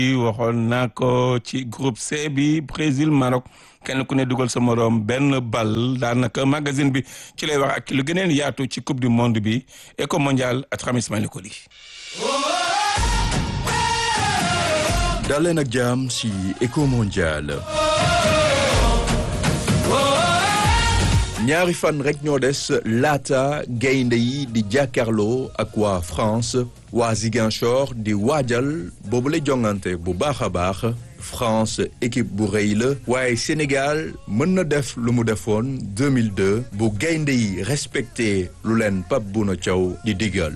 waxoon naa ko ci groupe C bi Brésil Maroc kenn ku ne dugal sa moroom benn bal daanaka magazine bi ci lay wax ak lu gëneen yaatu ci coupe du monde bi éco mondial at xam Ismaïla Koli daleen ak jàmm ci éco mondial ñaari fan rek ñoo des laata gaynde yi di jàkkaarloo ak waa France waa Ziguinchor di waajal boobu la jongante bu baax a baax France équipe bu rëy la waaye Sénégal mën na def lu mu defoon 2002 bu gaynde yi respecté lu leen Pape Bouna Thiaw di digal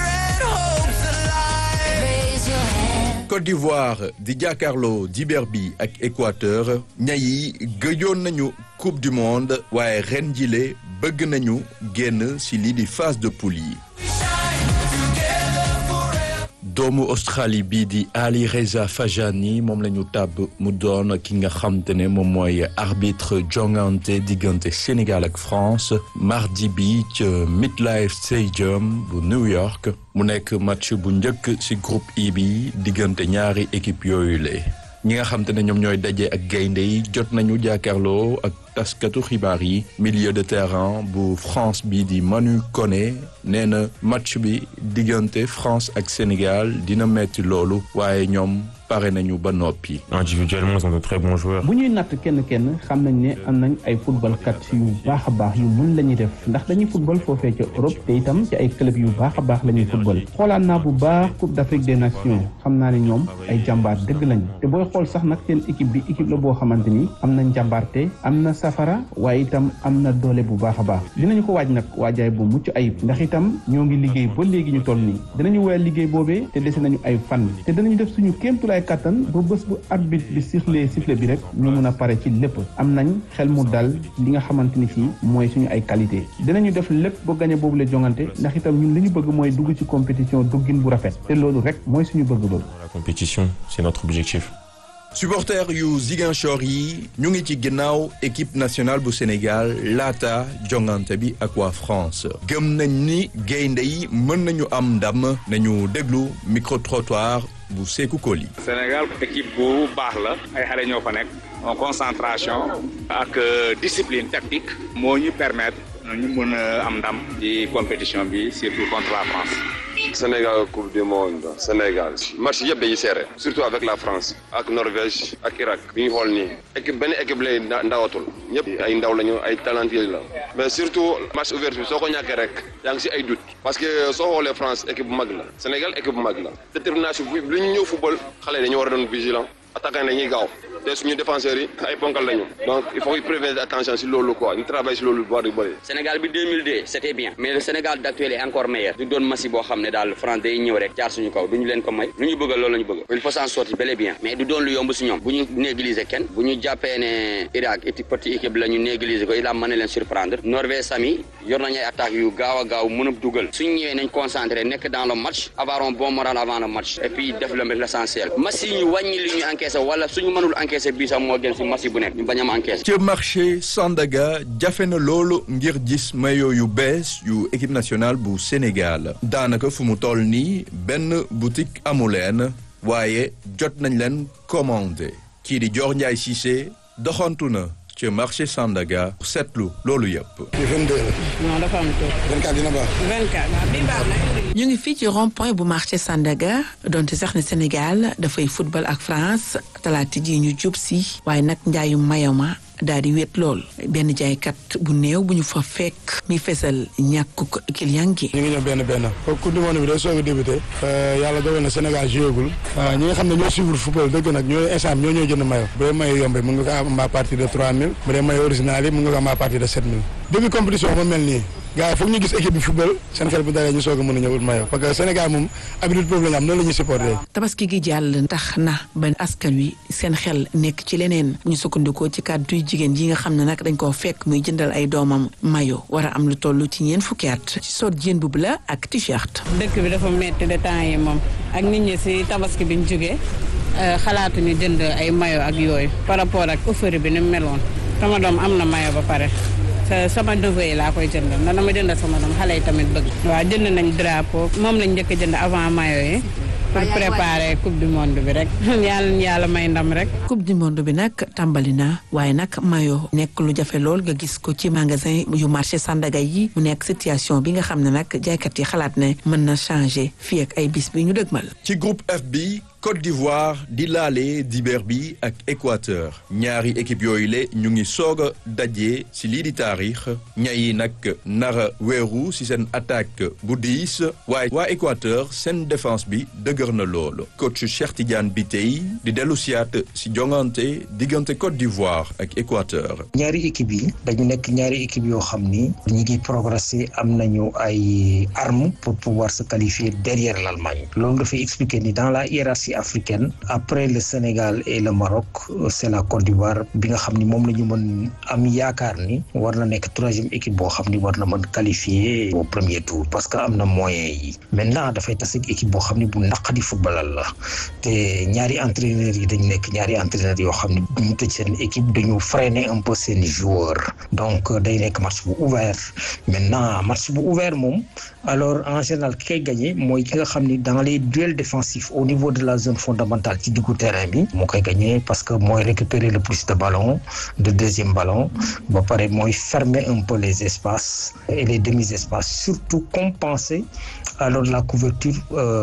Côte d'Ivoire di jàkkaarloo dibeer bi ak Équateur ñayi gëjoon nañu coupe du monde waaye ren jile bëgg nañu génn ci lii di phase de poule yi doomu Australie bii di Ali Reza Fajani moom la ñu tàbb mu doon ki nga xam te ne moom mooy arbitre jongante diggante Sénégal ak France mardi bi ca Midlife Stadium bu New York mu nekk match bu njëkk ci groupe I bi diggante ñaari équipe yooyu la ñi nga xam te ne ñoom ñooy daje ak gaynde yi jot nañu jàkkaarloo ak taskatu xibaar yi milieu de terrain bu France bi di Manu Koné nee na match bi diggante France ak Sénégal dina metti loolu waaye ñoom pare nañu ba noppi. individuellement ils sont de très bons joueurs. bu ñuy natt kenn kenn xam nañ ne am nañ ay football kat yu baax a baax yu mun la ñuy def ndax dañuy football foofee ca Europe te itam ci ay club yu baax a baax la ñuy football xoolaan naa bu baax Coupe d'Afrique des Nations xam naa ne ñoom ay jàmbaar dëgg lañu te booy xool sax nag seen équipe bi équipe la boo xamante ni am nañ jàmbaarte am na safara waaye itam am na doole bu baax a baax dinañu ko waaj nag waajaay bu mucc ayib ndax itam ñoo ngi liggéey ba léegi ñu toll nii dinañu woyal liggéey boobee te dese nañu ay fan te dinañu def suñu kéemtulaay kàttan ba bés bu arbitre bi sifflé sifflé bi rek ñu mun a pare ci lépp am nañ xel mu dal li nga xamante ni fii mooy suñu ay qualité dinañu def lépp ba gañe boobu la jongante ndax itam ñun li ñu bëgg mooy dugg ci compétition duggin bu rafet te loolu rek mooy suñu bëgg-bëgg. la compétition c'est notre objectif. supporters yu Ziguinchor yi ñu ngi ci ginnaaw équipe nationale bu Sénégal laata jongante bi ak waa France gëm nañ ni gaynde yi mën nañu am ndam nañu déglu micro trottoir bu Sékou Koli. Sénégal équipe bu baax la ay xale ñoo fa nekk en concentration ak discipline tactique moo ñu permettre ñu mën a am ndam ci compétition bi surtout contre la France. Sénégal coupe du monde Sénégal match yëpp dañuy serré surtout avec la France ak Norvège ak Irak bi ñu xool nii équipe benn équipe lay ndawatul ñëpp ay ndaw lañu ay talentueux la mais surtout match ouvert bi soo ko ñàkkee rek yaa ngi si ay doute parce que soo xoolee France équipe bu mag la Sénégal équipe bu mag la détermination bi lu ñu ñëw football xale yi dañu war a doon vigilant attaquant dañuy gaaw te suñu défenseurs yi ay ponkal lañu donc il faut y prévenir attention si loolu quoi ñu travaille si loolu bu baax di bëri. Sénégal bi 2002 c'était bien mais le Sénégal d'actuel est encore meilleur du doon masi boo xam ne daal France day ñëw rek jaar suñu kaw duñu leen ko may lu ñu bëgg loolu la ñu bëgg il faut s'en sortir bel et bien mais du doon lu yomb si ñoom bu ñu négliger kenn bu ñu jàppee ne Irak équipe petite équipe la ñu négliger ko il a mën na leen surprendre Norvège sami yor nañu ay attaques yu gaaw a gaaw mën a dugal suñu ñëwee nañ concentré nekk dans le match avoir un bon moral avant le match et puis def le l'essentiel match yi ñu wàññi li ñu encaissé wala suñu mënul encaissé bii sax moo gën si match bu nekk ñu bañ a am encaissé. ca marché Sandaga jafe na loolu ngir gis maillot yu bees yu équipe nationale bu Sénégal daanaka fu mu toll nii benn boutique amu leen waaye jot nañ leen commandé kii di Dior Ndiaye Cissé doxantu na ca marché Sandaga seetlu loolu yëpp. 22 non dafa am tool. 24 dina baax. 24 waaw bii baax na. ñu ngi fii ci rond point bu marché Sandaga donte sax ne Sénégal dafay football ak France talaata ji ñu jub si waaye nag njaayu mayama daal di wéet lool benn jaaykat bu néew bu ñu fa fekk mi fesal ñàkkuk client gi. ñu ngi ñëw benn benn kooku coupe du monde bi day soog a débuté yàlla dogal na Sénégal jouégul ñi nga xam ne ñoo suivre football dëgg nag ñooy instant ñoo ñoo jënd mayo bu dee mayo yombee mën nga ko am à partir de 3000 bu dee mayo original yi mën nga ko am à partir de 7000 début compétition ba mel nii gars yi foog ñu gis équipe bi football seen xel bu dalee ñu soog a mën a ñëw ut mayo parce que Sénégal moom habitude boobu la ñu am noonu la ñuy supporté tabaski gi jàll tax na ba askan wi seen xel nekk ci leneen bu ñu sukkandikoo ci kàddu jigéen yi nga xam ne nag dañ koo fekk muy jëndal ay doomam mayo war a am lu toll ci ñeent fukki at ci sot jéen bu la ak t-shirt. dëkk bi dafa metti de temps yi moom ak nit ñi si tabaski bi ñu jógee xalaatuñu jënd ay mayo ak yooyu par rapport ak offre bi ni mu meloon sama doom am na mayo ba pare. sama neveu yi laa koy jëndal na ma jëndal sama doom xale yi tamit bëgg. waaw jënd nañ drapeau moom lañ njëkk a jënd avant mayo yi pour préparer coupe du monde bi rek yàlla na yàlla may ndam rek. coupe du monde bi nag tàmbali na waaye nag mayo nekk lu jafe lool nga gis ko ci magasin yu marché Sandaga yi mu nekk situation bi nga xam ne nag jaaykat yi xalaat ne mën na changer fii ak ay bis bi ñu dëgmal. ci groupe F bi Côte d'Ivoire di laale dibeer bi ak Équateur ñaari équipe yooyu le ñu ngi soog a daje si lii di taarix ñayi nag nara weeru si seen attaque bu diis waaye waa Équateur seen défense bi dëgër na loolu coach Cheikh Tidiane Bitèye di dellu siyaat si jongante diggante Côte d'Ivoire ak Équateur ñaari équipe yi dañu nekk ñaari équipe yoo xam ni ñi ngi progresser am nañu ay armes pour pouvoir se qualifier derrière l'Allemagne loolu dafay expliquer ni dans la hiérarchie africaine après le Sénégal et le Maroc c'est la Côte d'Ivoire bi nga xam ni moom la ñu mën am yaakaar ni war na nekk troisième équipe boo xam ni war na mën qualifier au premier tour parce que am na moyens yi maintenant dafay tase ak équipe boo xam ni bu naqadi footballal la te ñaari entraîneurs yi dañu nekk ñaari entraîneurs yoo xam ni duñu tëj seen équipe dañu freiner un peu seen joueurs donc day nekk match bu ouvert maintenant match bu ouvert moom alors en général ki koy gagné mooy ki nga xam ni dans les duels défensifs au niveau de la zone fondamentale ci diggu terrain bi moo koy gagné parce que mooy récupérer le plus de ballons de deuxième ballon ba pare mooy fermer un peu les espaces et les demi-espaces surtout compenser alors la couverture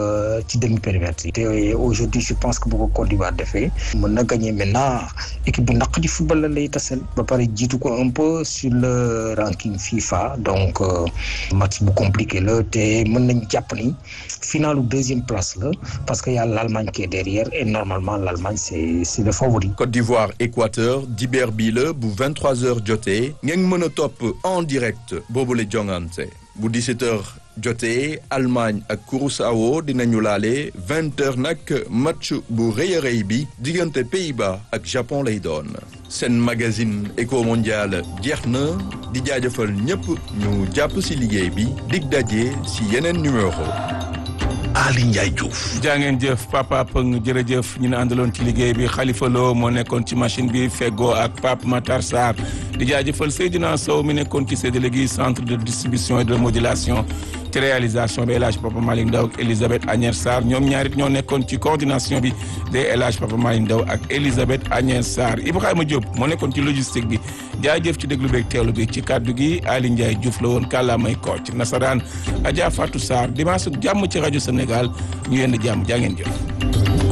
ci demi-périmètre yi te aujourd'hui je pense que bu ko Côte d'Ivoire defee mën na gagner maintenant équipe bu naq di football la lay tasel ba pare jiitu ko un peu sur le ranking FIFA donc match bu compliqué la te mën nañ jàpp ni finalu deuxième place la parce que y a l'Allemagne qui est derrière et normalement l'Allemagne c'est c'est le favori. Côte d'Ivoire Équateur dibeer bii la bu 23h jotee ngeen mën a topp en direct boobu la jongante bu 17h jotee Allemagne ak Curaçao dinañu laale 20h nag match bu rëy a rëy bi diggante Pays-Bas ak Japon lay doon. seen magazine Eco Mondial jeex na di jaajëfal ñëpp ñu jàpp ci liggéey bi dig daje ci yeneen numéro. Ali Ndiaye Diouf. jaa ngeen jëf papa Pëng jërëjëf ñu ne àndaloon ci liggéey bi Khalifa Lo moo nekkoon ci machine bi feggoo ak Pape Matar Sarr di jaajëfal Seydina Sow mi nekkoon ci séddale gi centre de distribution et de modulation ci réalisation bi El Hadj Papa Malick Ndaw ak Elisabeth Agnès Sarr ñoom ñaarit ñoo nekkoon ci coordination bi de El Hadj Papa Malick Ndaw ak Elisabeth Agnès Sarr Ibrahima Diop moo nekkoon ci logistique bi jaajëf ci déglu beeg teewlu bi ci kaddu gi Ali Ndiaye Diouf la woon kàllaamay kocc nasaraan Adja Fatou Sarr dimanche jàmm ci rajo Sénégal ñu yenn jàmm jaa ngeen jëf